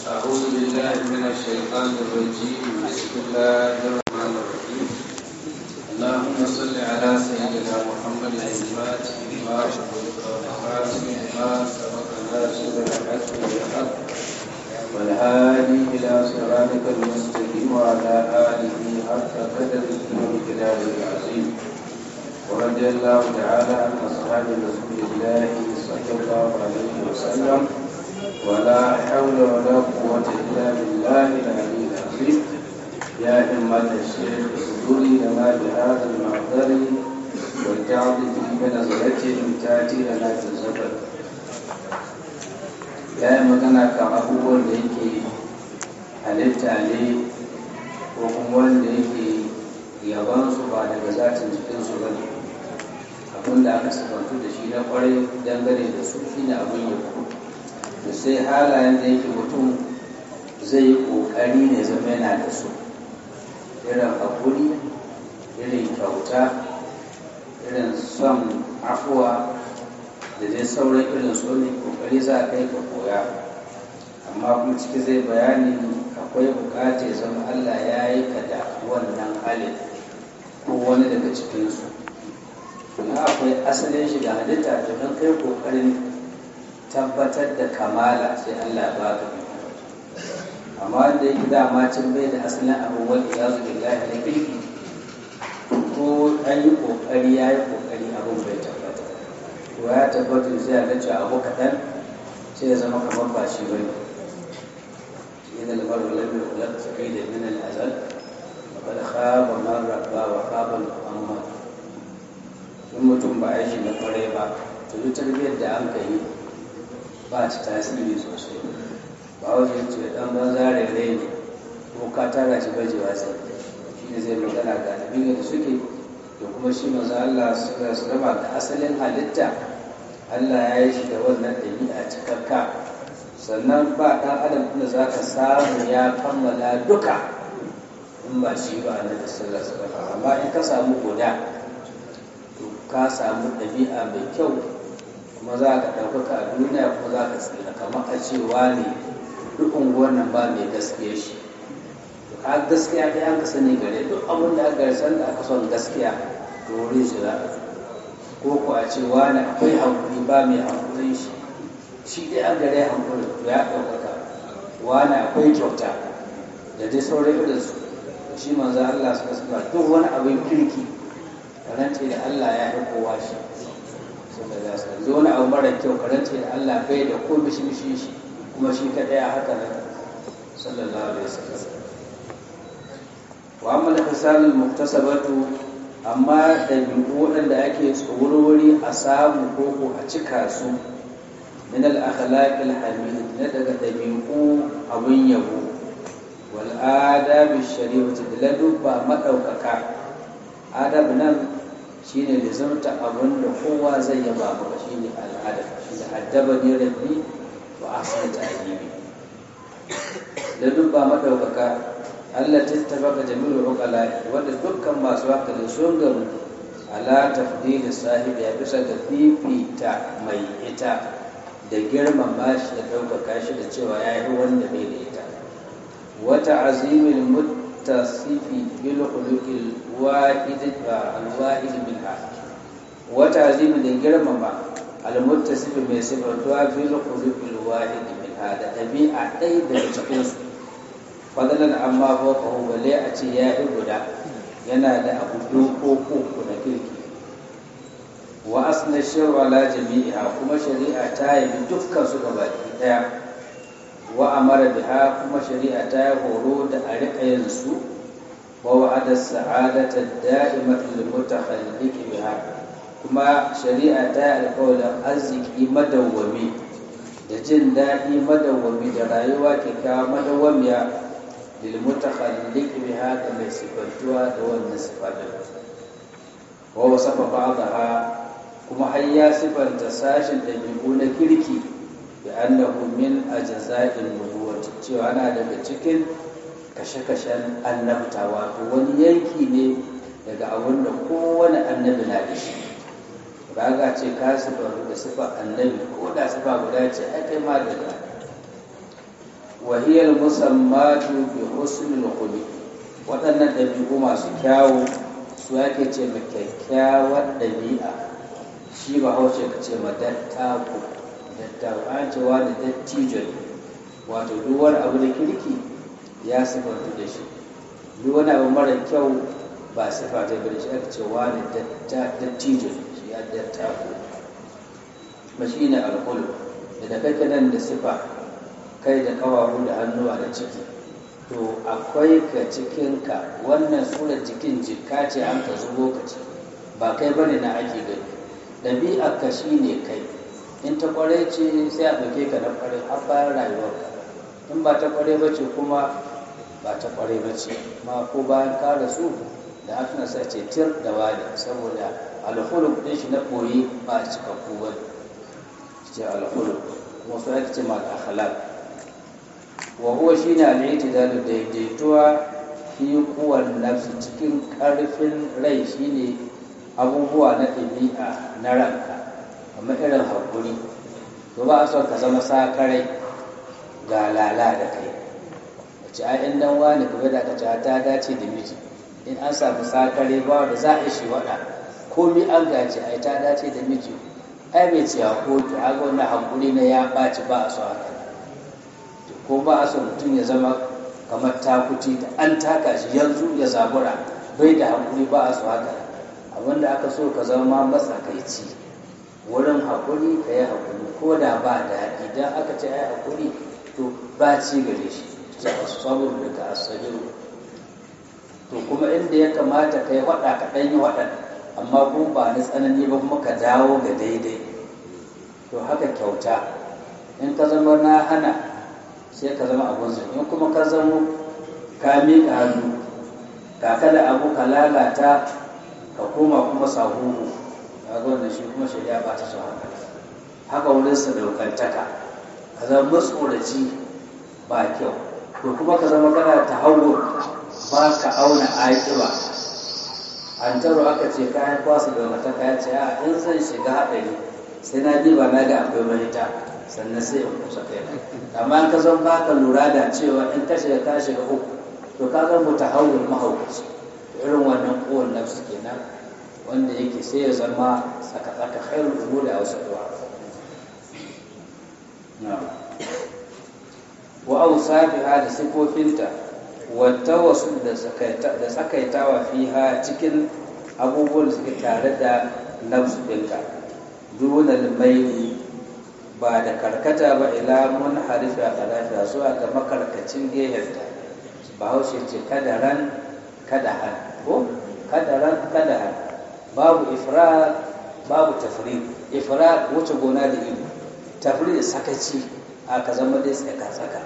أعوذ بالله من الشيطان الرجيم بسم الله الرحمن الرحيم اللهم صل على سيدنا محمد الفاتح لما أغلق والخاتم لما سبق ناصر الحق بالحق والهادي إلى صراطك المستقيم وعلى آله حق قدره ومقداره العظيم ورضي الله تعالى عن أصحاب رسول الله صلى الله عليه وسلم ولا حول ولا قوة إلا بالله العلي العظيم يا همة الشيخ صدوري لنا بهذا المعذر والتعظ بنظرة تأتي لنا في الزبر ya yi magana kan abubuwan da yake halitta ne ko kuma wanda yake yabansu ba daga zatin cikinsu ba ne abin da aka sifantu da shi na kwarai dangane da su shi ne abin yabo da sai halayen da yake mutum zai yi ƙoƙari ne zama yana da su irin haƙuri irin kyauta irin son afuwa da dai sauran irin su ne ƙoƙari za a kai ka koya amma kuma ciki zai bayani akwai buƙatar zama allah ya yi ka da wannan halin ko wani daga cikinsu na akwai asalin shiga halitta to don kai ƙoƙarin tabbatar da kamala sai Allah ba ka amma wanda yake dama can bai da asalin abubuwan da ya zuke lahi na kirki ko an yi kokari ya yi kokari abin bai tabbata to ya tabbata sai a ga abu kaɗan sai ya zama kamar ba shi bane yana lamar walar da kula da sakai da min al'azal wa kada khaba man rabba wa khaba muhammad in mutum ba aiki na kwarai ba to duk tarbiyyar da an kai ba ta tasiri sosai ba wajen ce dan banza rere ne ko ka tara shi bajewa sai shi ne zai magana ga abin da suke da kuma shi maza Allah suka su raba da asalin halitta Allah ya yi shi da wannan ɗabi'a cikakka sannan ba ɗan adam da za ka samu ya kammala duka in ba shi ba na da sallar amma in ka samu guda to ka samu ɗabi'a mai kyau kuma za ka ɗaukaka a duniya kuma za ka tsira kamar a cewa ne duk unguwar nan ba mai gaskiya shi to ka gaskiya ɗaya an ka sani gare duk abin da aka san da aka son gaskiya to wurin shi za a ko ko a ce wani akwai hankuri ba mai hankurin shi shi dai an gare hankuri to ya ɗaukaka wani akwai kyauta da dai sauran irin su shi manzo Allah suka saba duk wani abin kirki rance da Allah ya fi kowa shi suka za su zo wani abu mara kyau karance da Allah bai da ko mishi mishi shi kuma shi kaɗai a haka nan sallallahu alaihi wasallam wa amma da fisalul muktasabatu amma da waɗanda ake tsawarwari a samu koko a cika su min al akhlaq al hamid na daga dabi'u abun yabo wal adab shari'ati da ladubba madaukaka adab nan shine da zamta abin da kowa zai yaba maka shine al'ada shine addaba ne rabbi wa ahsana ta'dibi da dubba madaukaka Allah ta tabaka jami'ul uqala wanda dukkan masu hankali sun gamu ala tafdili sahibi ya bisa ga fifita mai ita da girmama shi da ɗaukaka shi da cewa ya yi wanda bai da ita wata azimin muttasifi bil khuluqil wahid al-wahid minha wata azimi da girmama al-muttasifi mai sifatuwa bil khuluqil wahid minha da ɗabi'a ɗaya daga cikin su fadalan amma fawqahu bale a ce ya yi guda yana da abu doko na kirki wa asna shar'u ala jami'iha kuma shari'a ta yi dukkan su gabaki daya wa amara biha kuma shari'a ta yi horo da a riƙa yin su wa wa'ada sa'adata da'imata lil mutakhalliq biha kuma shari'a ta yi alƙawarin arziki madawwami da jin daɗi madawwami da rayuwa kyakkyawa madawwamiya lil mutakhalliq biha ga mai sifantuwa da wannan sifatin wa wasafa ba'daha kuma har ya sifanta sashin ɗabi'u na kirki بأنه من أجزاء النبوة cewa ana daga cikin kashe-kashen annabta wato wani yanki ne daga abin da kowane annabi na da shi ba ga ce ka sifa da sifa annabi ko da sifa guda ce ai kai ma daga wahiyar musammatu bi husnul khuluq waɗannan ɗabi'u masu kyawu su ake ce ma kyakkyawar ɗabi'a shi ba haushe ka ce ma dattako dattako an cewa da dattijo wato duk wani abu da kirki ya sifanta da shi duk wani abu mara kyau ba sifa ta bari shi aka ce wani dattijo shi ya dattako ba shi ne alkulu da kake nan da sifa kai da kawawu da hannuwa da ciki to akwai ka cikinka wannan surar jikin jika ce an ka zubo ka ce ba kai bane na ake gani ɗabi'ar ka shi ne kai in ta kware ce sai a ɗauke ka na kware har bayan rayuwarka in ba ta kware ba ce kuma ba ta kware ba ce ma ko bayan ka rasu da aka sa ce tir da wani saboda alhuluk ɗin shi na ɓoye ba a cikakku ba ce alhuluk kuma su ake ce ma akhlaq wa huwa shine al-i'tidalu daidaituwa fi quwwan nafsi cikin karfin rai shine abubuwa na ɗabi'a na ranka kamar irin hakuri to ba a son ka zama sakarai ga lala da kai wace ai in dan wani kuma da ka ta dace da miji in an samu sakare ba da za a shi wada komi an gaji ai ta dace da miji ai bai ce ko to a wannan hakuri na ya ɓaci ba a so haka ko ba a so mutum ya zama kamar takuti da an taka shi yanzu ya zabura bai da hakuri ba a so haka abinda aka so ka zama matsakaici wurin hakuri ka yi hakuri ko da ba daɗi idan aka ce ai hakuri to ba ci gare shi ce asabur da ka asabiru to kuma inda ya kamata ka yi waɗa ka ɗan yi waɗan amma kuma ba na tsanani ba kuma ka dawo ga daidai to haka kyauta in ka zama na hana sai ka zama abun zai in kuma ka zama ka miƙa hannu ka kada abu ka lalata ka koma kuma sahuhu ka ga wannan shi kuma shari'a ba ta so haka haka wurin sadaukantaka ka zama matsoraci ba kyau to kuma ka zama kana ta hawo ba ka auna aƙiba an taro aka ce kayan kwasa da mata kaya ce a in zan shiga haɗari sai na diba na ga akwai mahita sannan sai in kusa kai amma ka zan baka lura da cewa in ka shiga ka shiga uku to ka zan mutu hawul mahaukaci irin wannan kowane nafsu kenan wanda yake sai ya zama tsaka-tsaka khairul umuri a wasu duwa wa ausafiha da sifofinta wata wasu da tsakaitawa fiha cikin abubuwan da suke tare da nafsu ɗinka dunan maili ba da karkata ba ila mun harifi a kalafiya zuwa ga makarkacin gehenta ba haushe ce kadaran kadahan ko kadaran kadahan babu ifra babu tafri ifra wuce gona da ido tafri da sakaci a ka zama dai tsaka tsaka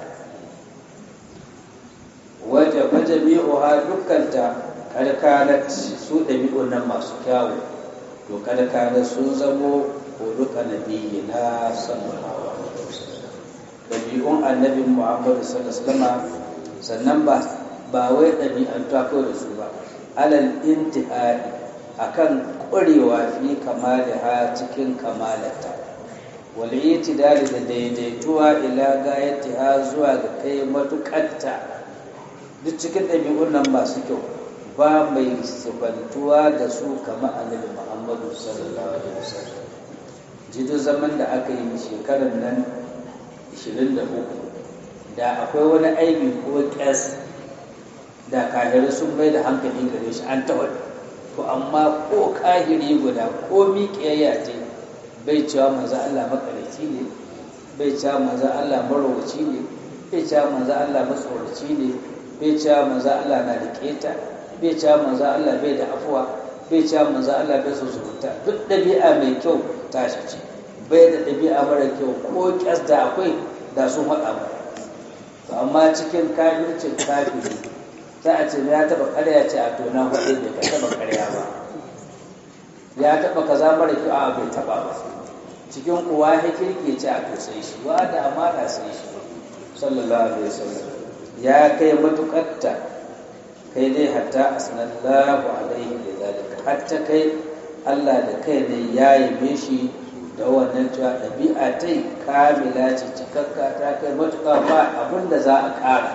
waje waje mi'uha dukkanta karkanat su ɗabi'un nan masu kyawu to karkanat sun zamo huluka nabiyyi na sallallahu alaihi wasallam ɗabi'un annabi muhammadu sallallahu alaihi sannan ba ba wai ɗabi'an ta kawai da su ba alal intihai akan ƙwarewa fi kamaliha cikin kamalata wal itidali da daidaituwa ila gayatiha zuwa ga kai matuƙatta duk cikin ɗabi'un nan masu kyau ba mai sifantuwa da su kama annabi muhammadu sallallahu alaihi wasallam jido zaman da aka yi shekarar nan 23 da akwai wani aibi ko ƙyas da kahirai sun mai da hankali gare shi an tawar to amma ko kahiri guda ko miƙiyayya ce bai cewa manzo Allah makarici ne bai cewa manzo Allah marowaci ne bai cewa manzo Allah matsoraci ne bai cewa manzo Allah na da keta bai cewa manzo Allah bai da afuwa bai cewa manzo Allah bai so zubuta duk ɗabi'a mai kyau tashi ce bai da ɗabi'a mara kyau ko kyas da akwai da sun haɗa mu to amma cikin kafircin kafiri za a ce ya taɓa ƙarya ce a tona hudu da ka taɓa ƙarya ba ya taɓa kaza mara kyau a bai taɓa ba cikin uwa ya kirke ce a to sai shi wa da amana sai shi sallallahu alaihi wasallam ya kai matuƙatta kai dai hatta asnallahu alaihi da zalika hatta kai Allah da kai ne ya yabe shi da wannan cewa ɗabi'a ta yi kamila ce cikakka ta kai matuƙa ba abin da za a ƙara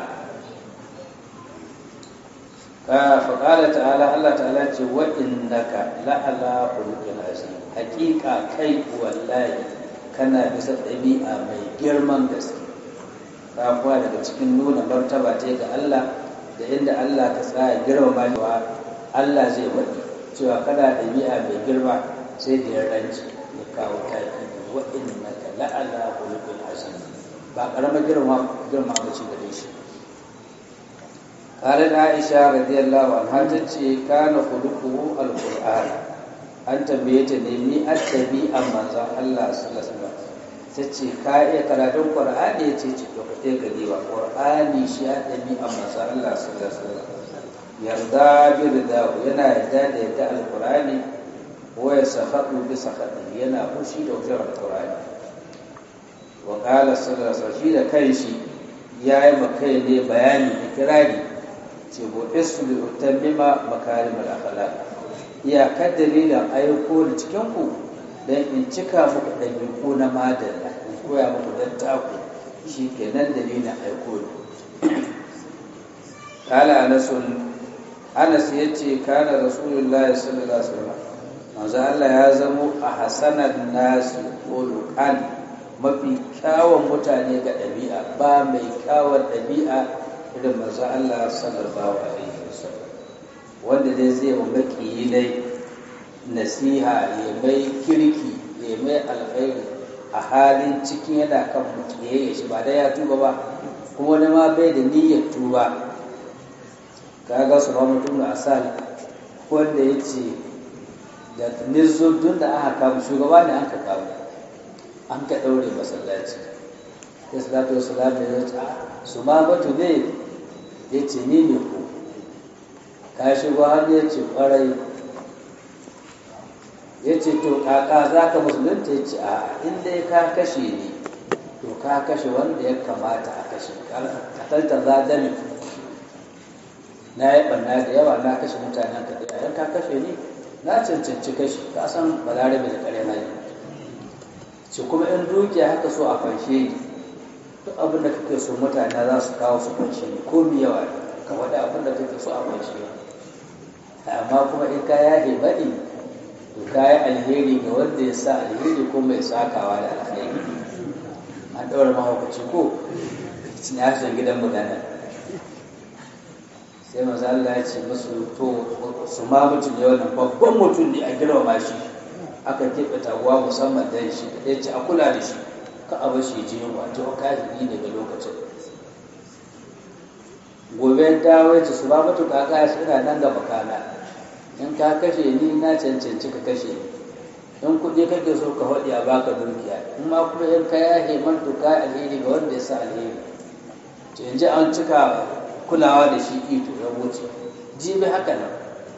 faƙala ta'ala Allah ta'ala ce wa innaka la'ala khuluqin azim haƙiƙa kai wallahi kana bisa ɗabi'a mai girman gaske ka kuwa daga cikin nuna martaba ta ga Allah da inda Allah ka tsaya girmama cewa Allah zai waɗi cewa kana ɗabi'a mai girma sai da ya ranci ya kawo taki wa innaka la'ala khuluqin azim ba ƙaramar girma girma ba ce gare shi قالت عائشة رضي الله عنها تتشي كان خلقه القرآن أنت بيت نمي أتبي أما الله صلى الله عليه وسلم تتشي كاية كراتون قرآن يتشي وقتي قديوة قرآن شيء أتبي أما الله صلى الله عليه وسلم يرضى برداه ينا يدى يدى القرآن ويسخط بسخطه ينا خشي دوجر القرآن وقال صلى الله عليه وسلم شيء كيشي يا مكي بياني إكراري ce gobe su da utammima makarimar akhlaq iyakar dalilin aiko da cikin ku dan in cika muku ɗabi'u na madalla in koya muku dan taku shi kenan dalilin aiko ne kala anasun anas ya ce kana rasulullahi sallallahu alaihi wasallam manzo Allah ya zamo a hasanan nasu quluqan mafi kyawun mutane ga ɗabi'a ba mai kyawun ɗabi'a irin manzo Allah sallallahu alaihi wasallam wanda dai zai wa makiyi dai nasiha ya mai kirki ya mai alkhairi a halin cikin yana kan mutiyayya shi ba dai ya tuba ba kuma wani ma bai da niyyar tuba kaga su ba mutum da asal wanda ya ce da nizo tun da aka kama shugaba ne an ka kama an ka ɗaure masallaci ya salatu wasu da ya ce su ma batu ne ya ce ni ne ku ka shigo har ya ce kwarai ya ce to kaka za ka musulunta ya ce a inda ya ka kashe ni to ka kashe wanda ya kamata a kashe katalta za dami na yi ɓanna da yawa na kashe mutanen ka da yayan ka kashe ni na cancanci kashe ka san balarabe da kare na yi ce kuma in dukiya haka so a fanshe ni duk abin da kake so mutane za su kawo su fanshe ni ko mi yawa ka faɗi abin da kake so a fanshe ni amma kuma in ka yahe baɗi to ka yi alheri ga wanda ya sa alheri ko mai sakawa da alheri an ɗaura mahaukaci ko cin yashin gidan mutane sai maza Allah ya ce musu to su ma mutum ya wannan babban mutum ne a girmama shi aka keɓe taguwa musamman dan shi ya ce a kula da shi ka a bashi ji yunwa ta kafiri daga lokacin gobe dawo ya ce su ba mutu kaka ya ina nan ga makana in ka kashe ni na cancanci ka kashe ni in kuɗi kake so ka faɗi a baka dukiya in ma kuma in ka yahe man to ka alheri ga wanda ya sa alheri to yanzu an cika kulawa da shi ito ya wuce jibi haka nan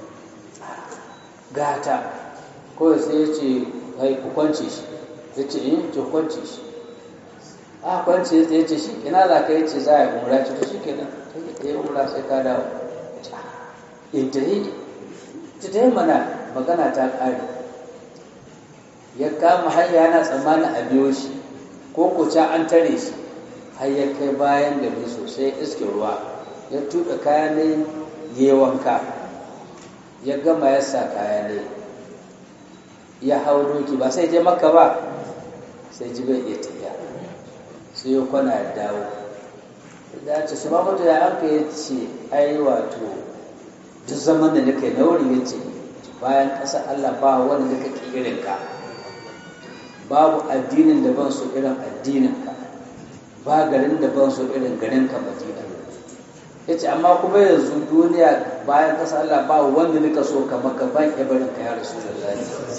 gata kawai sai ya ce kai ku kwance shi ya ce in ki kwance shi a kwance ya ce shi ina za ka yi ce za a yi umra ce to shi kenan ta yi umra sai ka dawo in ta yi ta ta yi mana magana ta ƙare ya kama hanya yana tsammanin a biyo shi ko kuca an tare shi har ya kai bayan gari sosai iske ruwa ya tuɗa kaya ne ya wanka ya gama ya sa kaya ne ya hau doki ba sai je maka ba sai ji bai iya tafiya sai ya kwana ya dawo da ce su mamadu ya aka ya ce ai wato duk zaman da nika na wuri ya ce bayan ƙasa Allah ba wani da kake irin ka babu addinin da ban so irin addinin ka ba garin da ban so irin garin ka madina ya ce amma kuma yanzu duniya bayan ƙasa Allah ba wanda nika so ka maka ban ibarin ka ya rasu da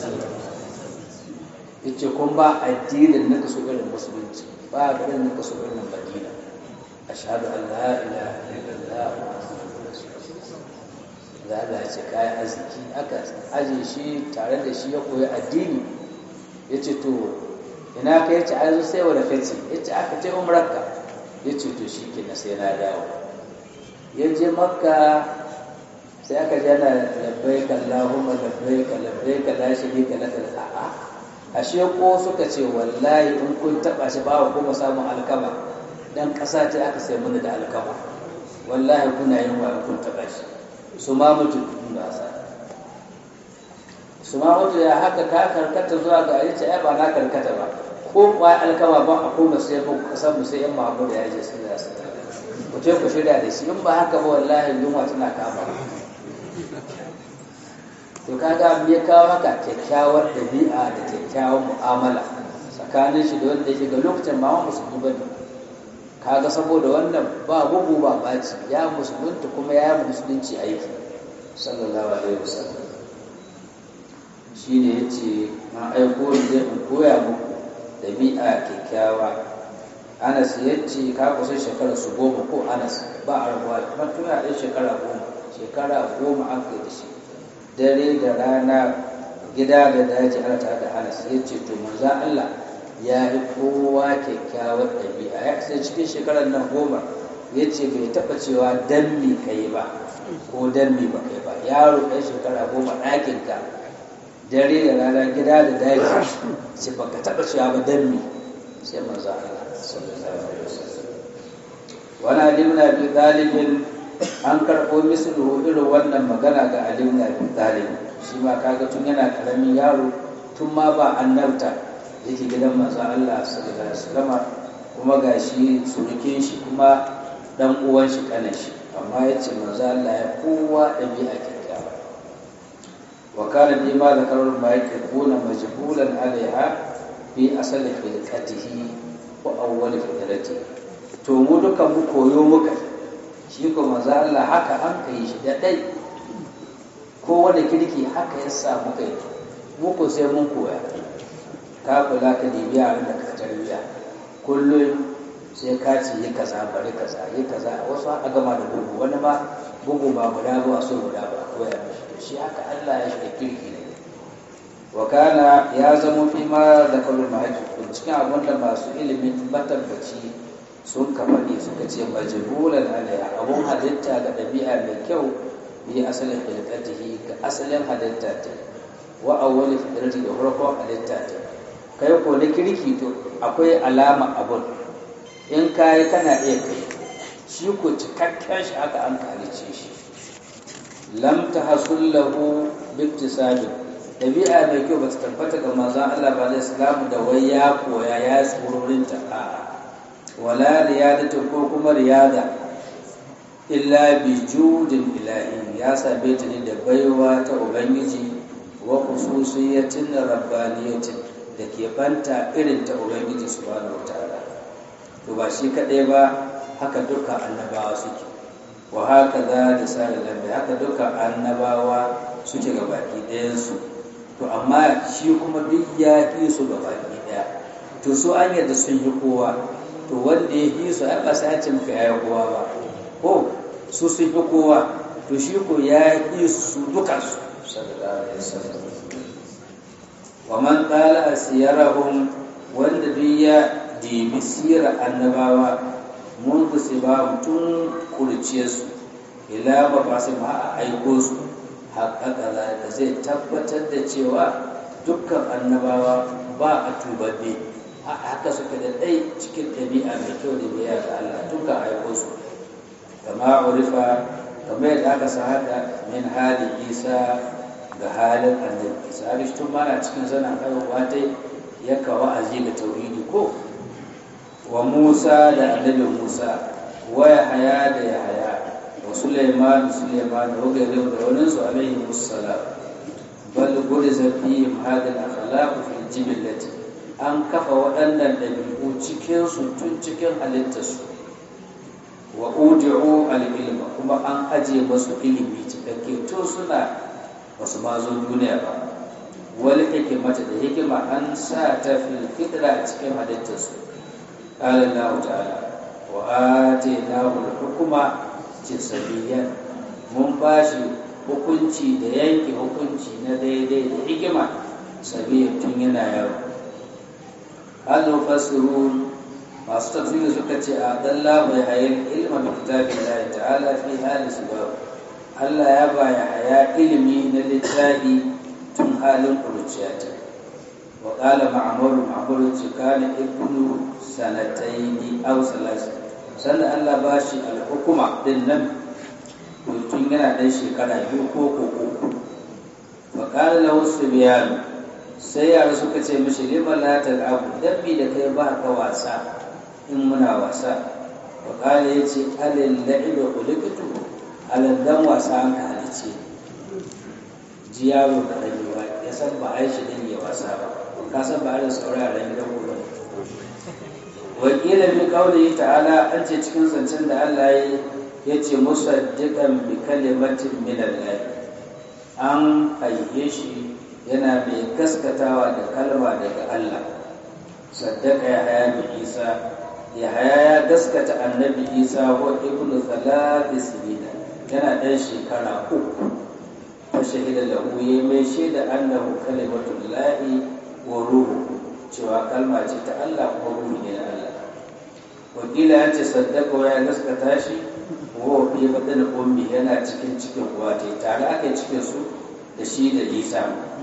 ya ce kun ba addinin nika so irin musulunci ba garin nika so irin madina ashhadu an la ilaha illallah za a ce kayan arziki aka aje shi tare da shi ya koyi addini ya ce to ina ka yace a yanzu sai wani fece ya ce aka ce umrarka ya ce to shi ke na sai na dawo ya je makka sai aka ji ana labbai ka Allahumma labbai ka labbai ka la sharika laka a'a ashe ko suka ce wallahi in kun taba shi ba kuma samun alkama dan ƙasa ce aka sai mana da alkama wallahi kuna yin wa kun taba shi su ma mutu ba sa su ma mutu ya haka ka karkata zuwa ga yace ai ba na karkata ba ko kwa alkama ba a kuma sai mu kasan mu sai yan Muhammadu ya je sun da su ku ce ku shirya da shi in ba haka ba wallahi yunwa tana kama to kaga me ya kawo haka kyakkyawar dabi'a da kyakkyawar mu'amala tsakanin shi da wanda yake ga lokacin ma musulmi bane kaga saboda wannan ba bugu ba baci ya musulunta kuma ya musulunci aiki sallallahu alaihi wasallam shine yace na aiko ni zai in koya muku dabi'a kyakkyawa Anas yace ka kusa shekara su goma ko Anas ba a rabuwa kuma tun a shekara goma shekara goma an kai da shi dare da rana gida da daji ana tare da Anas yace to manzo Allah ya yi kowa kyakkyawar ɗabi'a ya kasance cikin shekarar nan goma ya ce bai taɓa cewa dan mi kai ba ko dan mi ba kai ba yaro ɗan shekara goma ɗakinka dare da rana gida da daji ce ba ka taɓa cewa ba dan mi sai manzo Allah wani alim na bi ɗalibin an karɓo mislu irin wannan magana ga alim na bi ɗalibin shi ma kaga tun yana ƙaramin yaro tun ma ba annabta yake gidan manzo Allah sallallahu alaihi wasallam kuma gashi surukin shi kuma dan uwan shi kanan shi amma yace manzo Allah ya kowa dabi'a kyakkyawa wa kana bi ma zakarul ma yakuna majbulan alaiha fi asali khilqatihi wa awwal fitrati to mu duka mu koyo muka shi ko manzo Allah haka an kai shi da dai ko wanda kirki haka ya sa muka yi muku sai mun koya ka kula ka dibi yaran da ka tarbiya kullum sai ka ci yi kaza bari kaza yi kaza wasu a gama da bugu wani ma bugu ba guda ba so guda ba koya mishi to shi haka Allah ya shiga kirki ne wa kana ya zama fi ma da kallu mahajjin cikin abin da masu ilimin matabbaci sun ka faɗi suka ce majbulan alaiha abun halitta ga ɗabi'a mai kyau bi asalin halittatihi ga asalin halitta ta wa awwali fitrati da farkon halitta ta kai ko na kirki to akwai alama abun in kayi kana iya kai shi ko cikakken shi aka an kalice shi lam tahsul lahu biktisabin dabi'a mai kyau ba ta tabbata ga manzon Allah ba alaihi salamu da wai ya koya ya tsororin ta a wala riyadatu ko kuma riyada illa bi judin ilahi ya same ta ne da baiwa ta ubangiji wa khususiyatin rabbaniyatin da ke banta irin ta ubangiji subhanahu wataala to ba shi kadai ba haka duka annabawa suke wa haka za da sare lambe haka duka annabawa suke ga baki ɗayansu to amma shi kuma duk ya fi su ga baki ɗaya to su an yadda sun yi kowa to wanda ya fi su ai ba sai ce muka yaya kowa ba ko su sun fi kowa to shi ko ya fi su dukansu sallallahu alaihi wasallam wa man qala asiyarahum wanda duk ya dibi sirar annabawa mun su ba tun kurciyarsu ila ba ba su ma a aiko su haƙaƙa da zai tabbatar da cewa dukkan annabawa ba a tubabbe haka suka da ɗai cikin ɗabi'a mai kyau da biya ga Allah tun ka aiko su kama urifa kamar yadda aka sa haka min halin isa ga halin annabi isa tun mana cikin zanen haihuwa ta ya kawo aji ga tauhidi ko wa Musa da annabi Musa wa Yahaya da Yahaya wa Sulaiman Sulaiman da wagarin da wani su alaihi wassalam bal guriza fi hadal akhlaq fi jibillati an kafa waɗannan ɗabi'u cikin su tun cikin halittarsu wa udi'u al-ilma kuma an aje masu ilimi cikakke tun suna basu ma zo duniya ba wal hikimata da hikima an sa ta fil fitra cikin halittarsu قال الله تعالى وآتيناه الحكم جسديا mun bashi hukunci da yanke hukunci na daidai da hikima sabiya tun yana yaro hal fasirun masu tafsiri suka ce a dalla bai hayar ilma bi kitabillahi ta'ala fi hali sabab Allah ya baya haya ilimi na littafi tun halin kuruciya ta wa qala ma'mur ma'mur ce kana ibnu sanataini aw salasa sanda Allah ba shi al-hukuma din nan tun yana dan shekara biyu ko ko uku wa qala lahu subyan sai yara suka ce mishi lima la tal'abu dabbi da kai ba ka wasa in muna wasa wa qala yace alil la'ibu khuliqtu alal dan wasa an ka halice ji yaro da rabewa ya san ba a yi shi dan ya wasa ba ka san ba a da sauraren gidan ku ba wakila bi qawlihi ta'ala an ce cikin zancen da Allah ya ce musaddiqan bi kalimatin min Allah an haife shi yana mai gaskatawa da kalma daga Allah saddaka ya haya bi Isa ya haya ya gaskata annabi Isa wa ibnu thalathi sinina yana dan shekara uku fa shahida lahu ya mai shaida annahu kalimatul lahi wa ruhu cewa kalma ce ta Allah kuma ruhu ne na Allah wakila ya ce saddaka ya gaskata shi wa fi badan ummi yana cikin cikin uwa tare aka cikin su da shi da Isa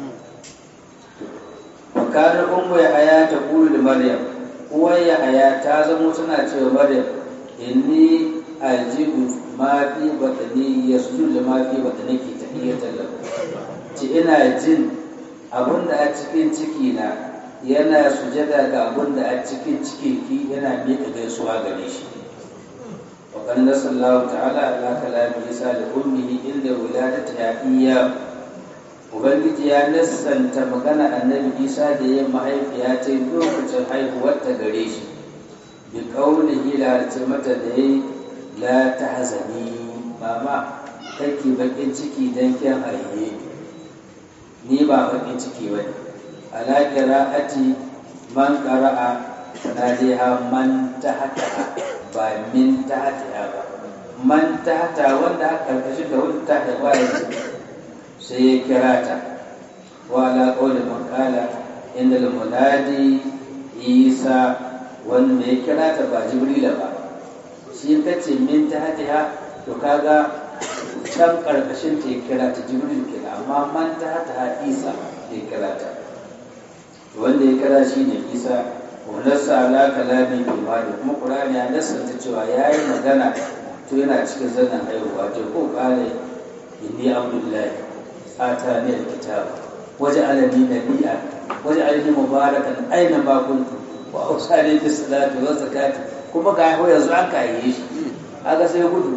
wakar ummu ya haya ta kulu da maryam uwar ya haya ta zama tana cewa maryam inni ajibu ma fi batani yasjudu ma fi batani ki tahiyatan lahu ci ina jin abunda a cikin ciki na yana sujada ga abunda a cikin cikin ki yana miƙa gaisuwa gare shi wa qala sallallahu ta'ala ala kalami isa da ummihi inda wiladatiha iyyahu ubangiji ya nassanta magana annabi isa da yin mahaifiya ta lokacin haihuwar ta gare shi bi kaulihi la ce mata da yi la ta hazani mama kake bakin ciki dan kin haihe ni ba bakin ciki bane ala qira'ati man qara'a nadiha man tahta ba min tahta ba man tahta wanda aka karkashi da wanda ta haifa sai ya kira ta wa ala qawli man qala inda munadi isa wanda ya kira ta ba jibrila ba shi ta ce min ta hatiha to kaga can karkashin ta ya kira ta jibril kira amma man ta hatiha isa ya kira ta wanda ya kira shi ne isa nassa ala kalami imani kuma qur'ani ya nassanta cewa yayi magana to yana cikin zanen haihuwa to ko kare inni abdullahi آتاني الكتاب وجعلني نبيا وجعلني مباركا أينما كنت وأوصاني بالصلاة والزكاة kuma ga haihu yanzu an kayi shi aka sai gudu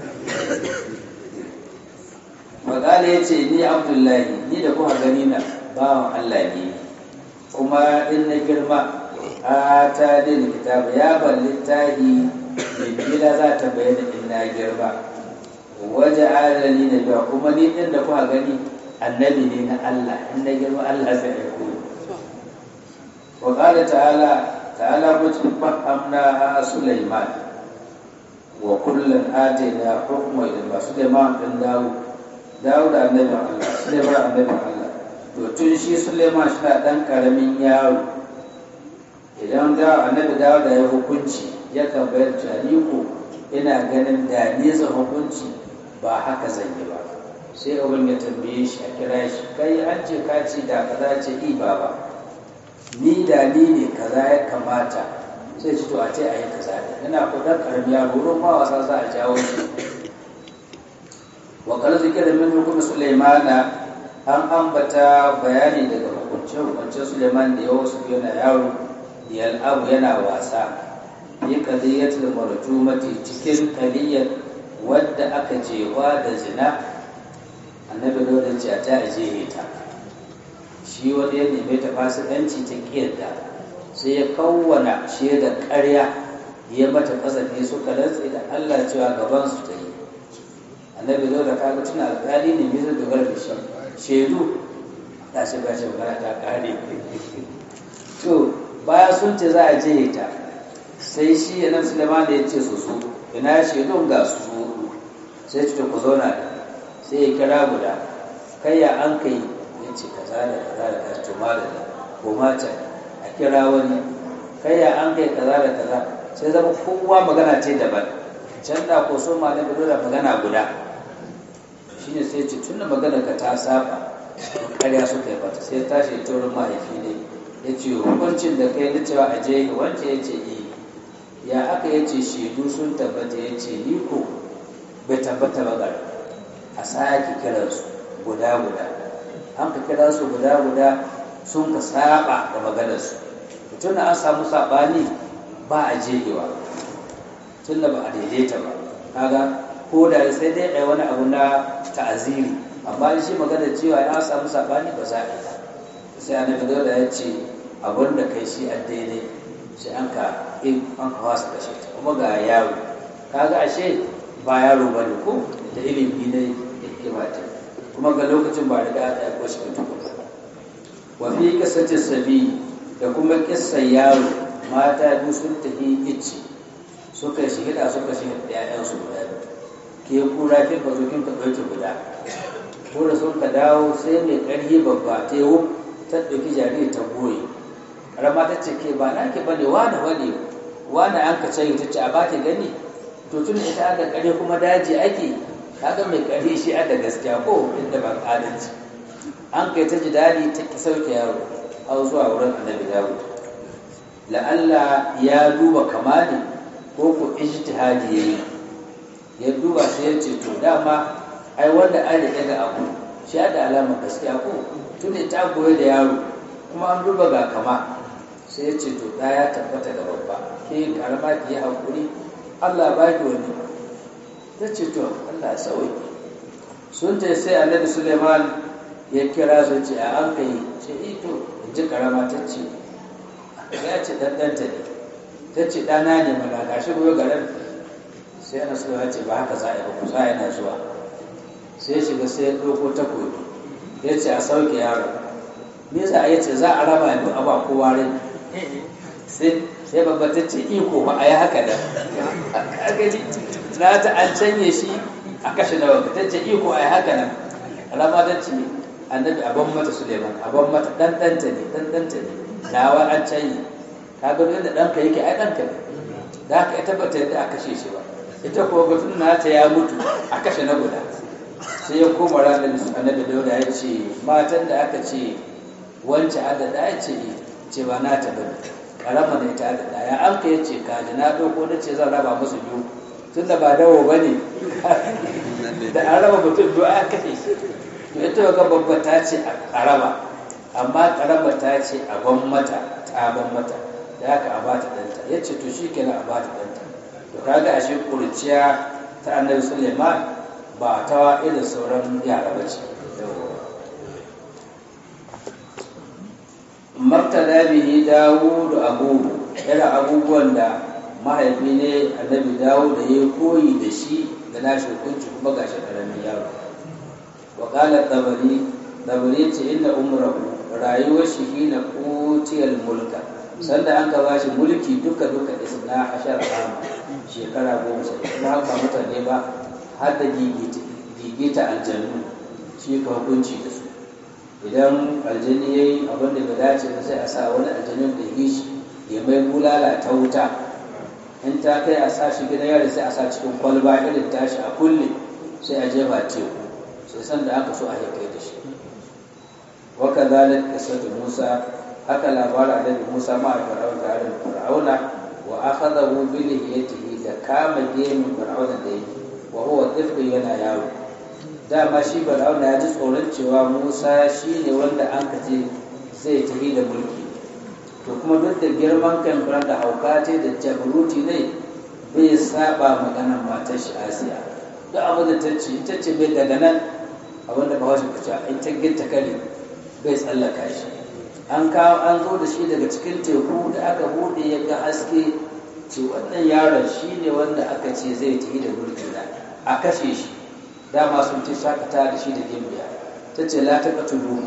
magana ya ce ni abdullahi ni da kuma gani na bawan Allah ne kuma in na girma a ta dini kitabu ya ban littahi bibbila za ta bayyana in na girma waje adali na biya kuma ni ɗin da kuka gani annabi ne na Allah in na girma Allah zai aiko wa qala ta'ala ta'ala mutum fahamna Sulaiman wa kullun atayna hukma ilma Sulaiman din dawo dawo da annabi Allah Sulaiman annabi Allah to tun shi Sulaiman shi na dan karamin yaro idan da annabi dawo da ya hukunci ya kan bayar ko ina ganin da nesa hukunci ba haka zan yi ba sai abin ya tambaye shi a kira shi kai an ce ka ce da kaza ce i ba ba ni da ni ne kaza ya kamata sai ci to a ce a yi kaza ne ina kudin karami yaro wurin ma wasa za a jawo shi wa kala zikira min hukum sulaimana an ambata bayani daga hukuncin hukuncin suleiman da yawa su yana yaro yal'abu yana wasa yi kadiyatul marjumati cikin kaliyar wadda aka jewa da zina annabi dole ce ta aje ta shi wani ya neme ta fasikanci ta kiyarda sai ya kawwana shaidar ƙarya ya mata kasafi suka rantse da Allah cewa gaban su ta yi annabi dole ka ga tuna alƙali ne bisa dogara da shi shaidu ta shi ba shi magana ta ƙare to baya sun ce za a je ta sai shi ya nan Suleiman da ya ce su su ina shaidun ga su su sai ce ku zauna da sai ya kira guda kai ya an kai ya ce kaza da kaza da kaza to malami ko mata a kira wani kai ya an kai kaza da kaza sai zama kowa magana ce daban can da ko so malami dole magana guda shine sai ce tunda magana ka ta saba ƙarya suka yi bata sai tashi ta wurin mahaifi ne ya ce hukuncin da kai na cewa a je wance ya ce eh ya aka ya ce shaidu sun tabbata ya ce ni ko bai tabbata ba gara a sake kiransu guda guda an ka kira su guda guda sun ka saba da maganarsu tun da an samu saɓani ba a jegewa tun da ba a daidaita ba kaga ko da sai dai ɗaya wani abu na ta'aziri amma shi magana cewa ya samu saɓani ba za a yi sai annabi da ya ce abin da kai shi an daidai sai an ka in an ka wasa kashe ta kuma ga yaro kaga ashe ba yaro ba ne ko da ilimi ne da hikima ta kuma ga lokacin ba riga aka aiko shi mutum ba wa fi qissati sabi da kuma kissan yaro mata biyu sun tafi icci suka shi hida suka shi da ƴaƴan su guda ke kura kin ka zo kin ka ɗauki guda ko da sun ka dawo sai mai ƙarfi babba ta yi ta ɗauki jariri ta goye ƙarama ta ce ke ba na ke bane wane wane wane an ka ce ta ce a ba ki gani to tun ita aka ƙarfi kuma daji ake kaga mai ƙarfi shi da gaskiya ko inda ba adalci an kai ta ji daɗi ta ki sauke yaro har zuwa wurin annabi dawo la'alla ya duba kamali ko ko ijtihadi yayi ya duba sai ya ce to dama ai wanda an riƙe ga abu shi da alamar gaskiya ko tun ta goye da yaro kuma an duba ga kama sai ya ce to ɗaya tabbata ga babba ke karama ki yi haƙuri Allah ba ki wani ta ce to Allah sauyi sun ce sai annabi Suleiman ya kira su ce a an kai ce ito in ji karama ta ce ya ce ɗanɗanta ne ta ce ɗana ne mana ga shi goyo garin sai ana Suleiman ce ba haka za a yi ba kusa yana zuwa sai ya shiga sai ya ɗauko takobi ya ce a sauke yaro me za a yi ce za a raba duk a ba kowa rai sai sai babba ta ce iko ba a yi haka da na ta an canye shi a kashe nawa ta ce iko a yi haka nan alama ta ce annabi abin mata suleiman abin mata dan danta ne dan danta ne nawa an canye ka ga yadda ɗanka yake ai ɗanka ne da haka ita ba ta yadda a kashe shi ba ita kuma batun nata ya mutu a kashe na guda sai ya koma ranar annabi dauda ya ce matan da aka ce wance adada ya ce ce ba na ta bane karama ne ta adada ya an ka yace kaji na ɗauko na ce zan raba musu biyu tun da ba dawo ba ne da an raba mutum biyu a kashe shi to ita ga babba ta ce a raba amma karama ta ce a ban mata ta ban mata da haka a bata ɗanta ya ce to shi kenan a bata ɗanta to kaga ashe kurciya ta annabi suleiman ba ta irin sauran yara ba ce martada bihi dawudu abubu irin abubuwan da mahaifi ne annabi dawo da ya koyi da shi da nashi hukunci kuma gashi karamin yaro wa qala tabari tabari ce inna umrahu rayuwar shi hina utiyal mulka sanda an ka bashi mulki duka duka isna ashar ama shekara goma sha kuma ba mutane ba har da gigita aljannu shi ka hukunci da su idan aljani ya yi abin da bai dace ba sai a sa wani aljanin da yi shi ya mai bulala ta wuta in ta kai a sa shi gidan yari sai a sa cikin kwalba irin tashi a kulle sai a jefa teku sai san da aka so a kai da shi waka zalik kasatu musa haka labarin annabi musa ma a fir'aun tare da fir'auna wa akhadahu bi lihiyatihi da kama gemin fir'auna da yi wa huwa tiflu yana yawo dama shi fir'auna ya ji tsoron cewa musa shi ne wanda an kace zai tafi da mulki to kuma duk da girman kan da hauka ce da jabruti ne bai saba maganar matar shi asiya duk abin da ta ce ita ce bai daga nan abin da bawa shi kuca in ta gitta kare bai tsallaka shi an kawo an zo da shi daga cikin teku da aka bude ya ga haske ce wannan yaron shi ne wanda aka ce zai tafi da mulki na a kashe shi dama sun ce shakata da shi da gimbiya ta ce la ta katulu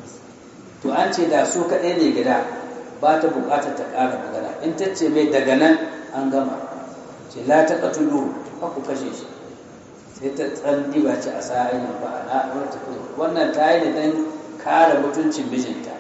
to an ce da su kaɗai ne gida ba ta buƙatar ta ƙara magana in ta ce mai daga nan an gama ce la ta katulu ba ku kashe shi sai ta tsan ba ce a sa ainihin ba a wannan ta yi ne don kare mutuncin mijinta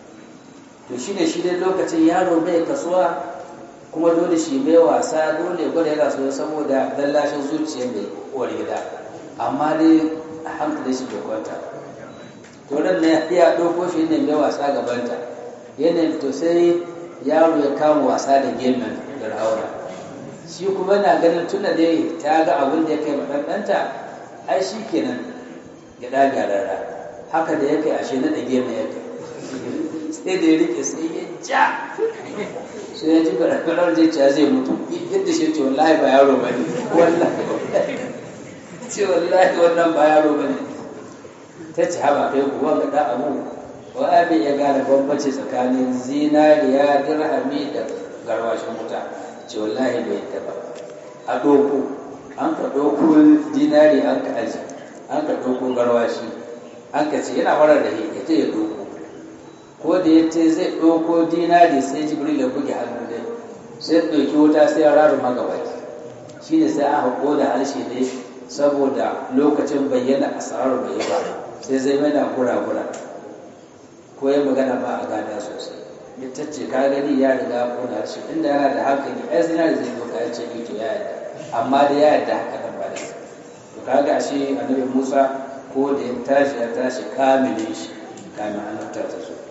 to shi ne shi dai lokacin yaro bai kasuwa kuma dole shi mai wasa dole gwada yana so saboda lallashin zuciyar mai uwar gida amma dai a hankali shi bai kwanta to ran ne ya ɗauko shi ne mai wasa gabanta yanayin to sai yaro ya kama wasa da gemen fir'auna shi kuma na ganin tuna dai ta ga abin da ya kai maɗanɗanta ai shi kenan ya ɗaga rara haka da ya kai ashe na ɗage mai ya kai sai da ya rike sai ya ja sai ya ji farar zai ci zai mutu yadda shi ce wallahi ba yaro ba ne wallahi ce wallahi wannan ba yaro ba ne ta ci haba kai kuwa ga ɗan abu wa abin ya gane bambanci tsakanin zinariya dirhami da garwashin wuta ce wallahi bai yadda ba a ɗoko an ka ɗoko dinari an ka aji an ka ɗoko garwashi an ka ce yana warar da ya ta ya ɗoko ko da ya ce zai ɗoko dinari sai jibril ya buge hannu dai sai ɗauki wuta sai ya raru magabaki shi ne sai aka ƙoda harshe ne saboda lokacin bayyana asarar bai yi ba sai zai mana gura-gura ko ya magana ba a gada sosai ita ce ka gani ya riga kuna shi inda yana da hankali ai zinari zai doka ya ce ito ya yarda amma da ya yarda haka nan ba da to kaga ashe annabi Musa ko da ya tashi ya tashi kamilin shi kamin annabta ta so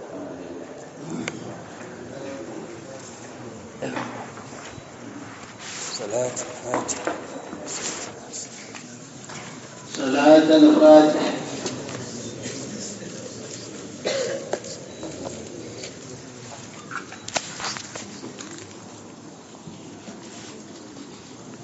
صلاة فاتحة صلاة الفاتحة